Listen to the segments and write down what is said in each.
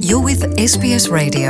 You're with SBS Radio.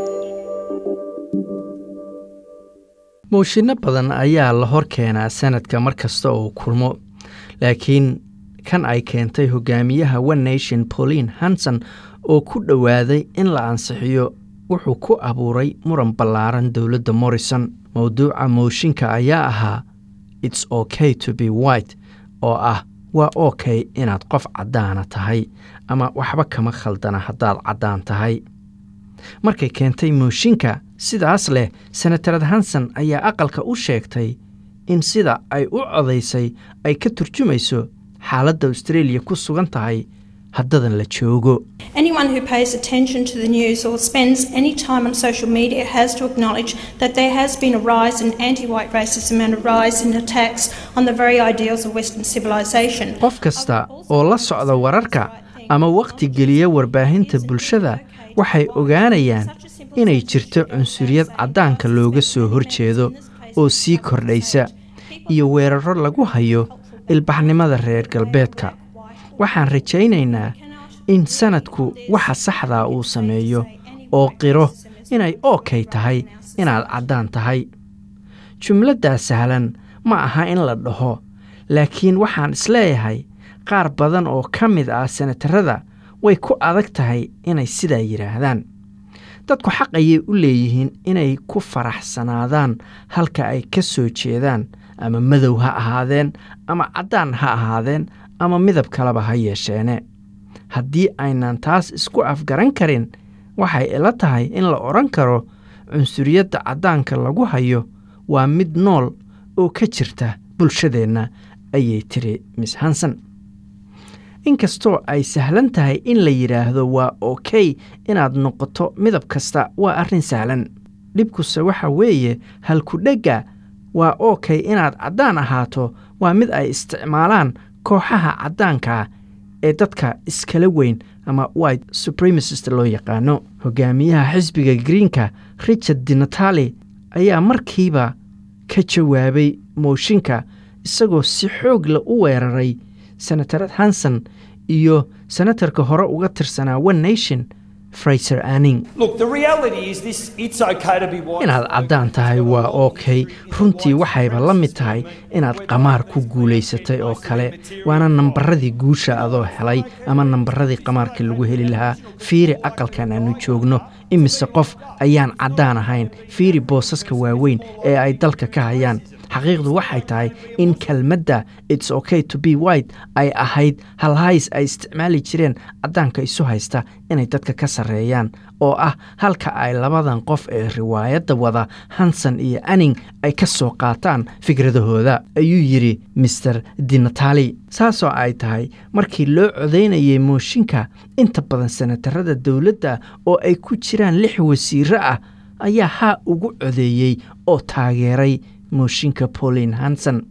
mooshinno badan ayaa la hor keenaa sanadka mar kasta uu kulmo laakiin kan ay keentay hogaamiyaha one nation pauline hanson oo ku dhowaaday in la ansixiyo wuxuu ku abuuray muran ballaaran dowladda morrison mowduuca mooshinka ayaa ahaa its okay to be white oo ah waa okay inaad qof caddaana tahay ama waxba kama khaldana haddaad caddaan tahay markay keentay mooshinka sidaas leh senatarad hanson ayaa aqalka u sheegtay in sida ay u codaysay ay ka turjumayso xaaladda australia ku sugan tahay haddadan la joogo Anyone who pays attention to the news or spends any time on social media has to acknowledge that there has been a rise in anti white racism and a rise in attacks on the very ideals of Western civilization. qof kasta oo la socda wararka ama wakhti geliya warbaahinta bulshada waxay ogaanayaan inay jirto cunsuriyad caddaanka looga soo horjeedo oo sii kordhaysa iyo weeraro lagu hayo ilbaxnimada reer galbeedka waxaan rajaynaynaa in sanadku waxa saxdaa uu sameeyo oo qiro inay ookay tahay inaad caddaan tahay jumladdaa sahlan ma aha in la dhaho laakiin waxaan isleeyahay qaar badan oo ka mid ah senatarada way ku adag tahay inay sidaa yidhaahdaan dadku xaq ayay u leeyihiin inay ku faraxsanaadaan halka ay ka soo jeedaan ama madow ha ahaadeen ama caddaan ha ahaadeen ama midab kaleba ha yeesheene haddii aynan taas isku afgaran karin waxay ila tahay in la odhan karo cunsuriyadda caddaanka lagu hayo waa mid nool oo ka jirta bulshadeenna ayay tiri miss hanson inkastoo ay sahlan tahay in la yidhaahdo waa okey inaad noqoto midab kasta waa arrin sahlan dhibkuse waxa weeye halkudhegga waa okey inaad caddaan ahaato waa mid ay isticmaalaan kooxaha caddaanka ee dadka iskala weyn ama white supremacist loo yaqaano hogaamiyaha xisbiga greenka richard dinatali ayaa markiiba ka jawaabay mooshinka isagoo si xoog la u weeraray senatarad hanson iyo senatarka hore uga tirsanaa one nation fraiser anning Look, the reality is this it's okay to be white. inaad caddaan tahay waa okey runtii waxayba la mid tahay inaad qamaar ku guulaysatay oo kale waana nambaradii guusha adoo helay ama nambaradii qamaarka lagu heli lahaa fiiri aqalkan aanu joogno imise qof ayaan caddaan ahayn fiiri boosaska waaweyn ee ay dalka ka hayaan xaqiiqdu waxay tahay in kelmadda its okay to be white ay ahayd halhays ay isticmaali jireen caddaanka isu haysta inay dadka ka sarreeyaan oo ah halka ay labadan qof ee riwaayadda wada hanson iyo anning ay ka soo qaataan fikradahooda ayuu yidhi master dinatali saasoo ay tahay markii loo codaynayay mooshinka inta badan senatarada dowladda oo ay ku jiraan lix wasiiro ah ayaa haa ugu codeeyey oo taageeray mooshinka pauline hanson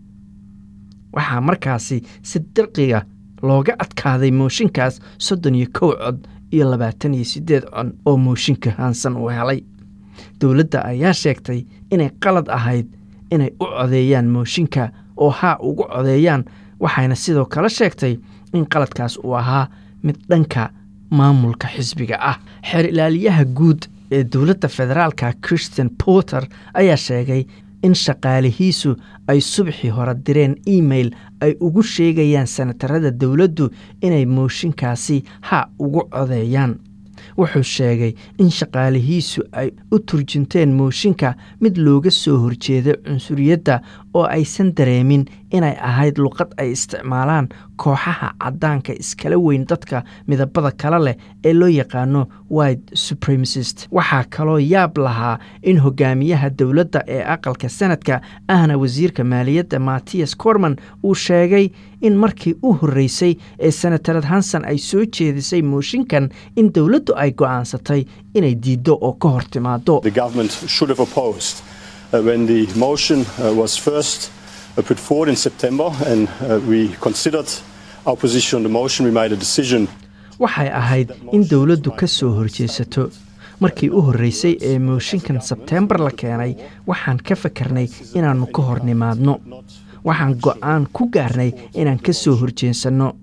waxaa markaasi si dirqiga looga adkaaday mooshinkaas soddon iyo kow cod iyo labaatan iyo siddeed cod oo mooshinka hanson uu helay dowladda ayaa sheegtay inay qalad ahayd inay u codeeyaan mooshinka oo haa ugu codeeyaan waxayna sidoo kale sheegtay in qaladkaas uu ahaa mid dhanka maamulka xisbiga ah xeer ilaaliyaha guud ee dowladda federaalka christian porter ayaa sheegay in shaqaalihiisu ay subaxii hore direen email ay ugu sheegayaan senatarada dowladdu inay mooshinkaasi ha ugu codeeyaan wuxuu sheegay in shaqaalihiisu ay u turjunteen mooshinka mid looga soo horjeeda cunsuriyadda oo aysan dareemin inay ahayd luqad ay isticmaalaan kooxaha caddaanka iskala weyn dadka midabada kale leh ee loo yaqaano white supremacist waxaa kaloo yaab lahaa in hogaamiyaha dowladda ee aqalka sanadka ahna wasiirka maaliyadda mattias corman uu sheegay in markii u horreysay ee senatarad hanson ay soo jeedisay mooshinkan in dowladdu ay go'aansatay inay diiddo oo ka hor timaado the government should have opposed uh, when the motion uh, was first uh, put forward in September and uh, we considered our position on the motion. We made a decision waxay ahayd in dowladdu ka soo horjeesato markii u horreysay ee mooshinkan sebteembar la keenay waxaan ka fakarnay inaannu ka hor nimaadno waxaan go'aan ku gaarnay inaan ka soo horjeensanno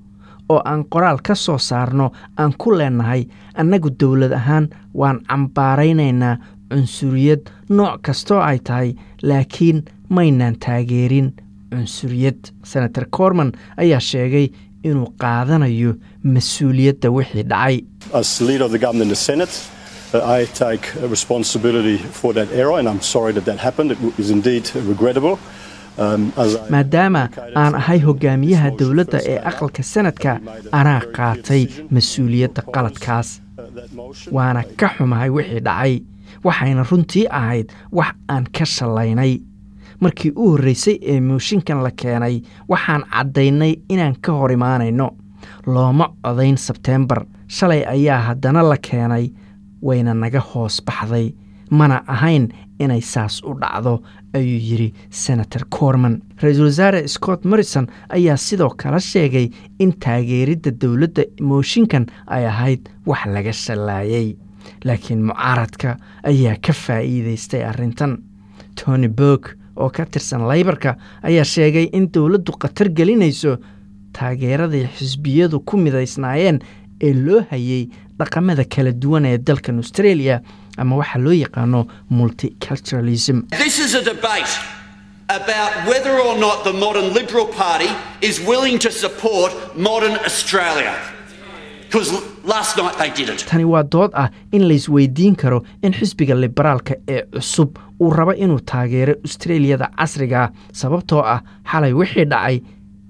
oo aan qoraal ka soo saarno aan ku leenahay annagu dowlad ahaan waan cambaaraynaynaa cunsuriyad nooc kastoo ay tahay laakiin maynaan taageerin cunsuriyad senator corman ayaa sheegay inuu qaadanayo mas-uuliyadda wixii dhacay As leader of the government in the Senate, uh, I take uh, responsibility for that error, and I'm sorry that that happened. It is indeed regrettable. Um, as I maadaama indicated, aan ahay hogaamiyaha this motion dowladda first ee came out, aqalka sanadka we made a anaa very clear qaatay decision mas-uuliyadda to oppose, qaladkaas uh, that motion. waana ka xumahay wixii dhacay waxayna runtii ahayd wax aan ka shallaynay markii u horreysay ee mooshinkan la keenay waxaan caddaynay inaan ka hor imaanayno looma codayn sebteembar shalay ayaa haddana la keenay wayna naga hoos baxday mana ahayn inay saas u dhacdo ayuu yidhi senator corman ra-iisul wasaare scott morrison ayaa sidoo kale sheegay in taageeridda dowladda mooshinkan ay ahayd wax laga shallaayay laakiin mucaaradka ayaa ka faa'iidaystay arrintan tony berg oo ka tirsan laybarka ayaa sheegay in dowladdu khatar gelinayso taageeradii xisbiyadu ku midaysnaayeen ee loo hayay dhaqamada kala duwan ee dalkan australia ama waxaa loo yaqaano multiculturalism This is a debate about whether or not the modern Liberal Party is willing to support modern Australia. Because last night they didn't. tani waa dood ah in laysweydiin karo in xisbiga liberaalka ee cusub uu rabo inuu taageero australiyada casriga sababtoo ah xalay wixii dhacay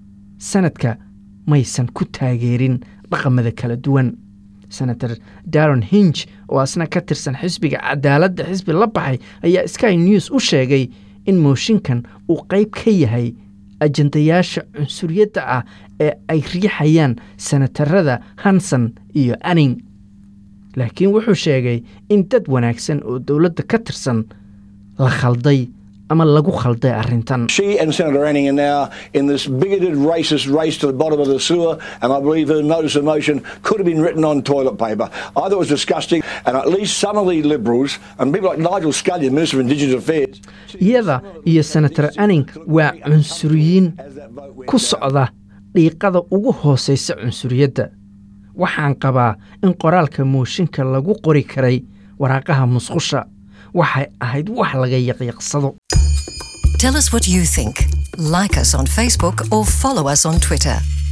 sanadka maysan ku taageerin dhaqamada kala duwan senator daron hinj oo asna ka tirsan xisbiga cadaaladda xisbi la baxay ayaa sky news u sheegay in mooshinkan uu qayb ka yahay ajandayaasha cunsuriyadda ah ee ay riixayaan senatarada hanson iyo anning laakiin wuxuu sheegay in dad wanaagsan oo dowladda ka tirsan la khalday ama lagu khalday arrintan She and Senator Anning are now in this bigoted, racist race to the bottom of the sewer, and I believe her notice of motion could have been written on toilet paper. I thought it was disgusting, and at least some of the Liberals and people like Nigel Scullion, Minister of Indigenous Affairs, iyada iyo senator anning waa cunsuriyiin ku socda dhiiqada ugu hoosaysa cunsuriyadda waxaan qabaa in qoraalka mooshinka lagu qori karay waraaqaha musqusha waxay ahayd wax laga yaqyaqsado Tell us what you think. Like us on Facebook or follow us on Twitter.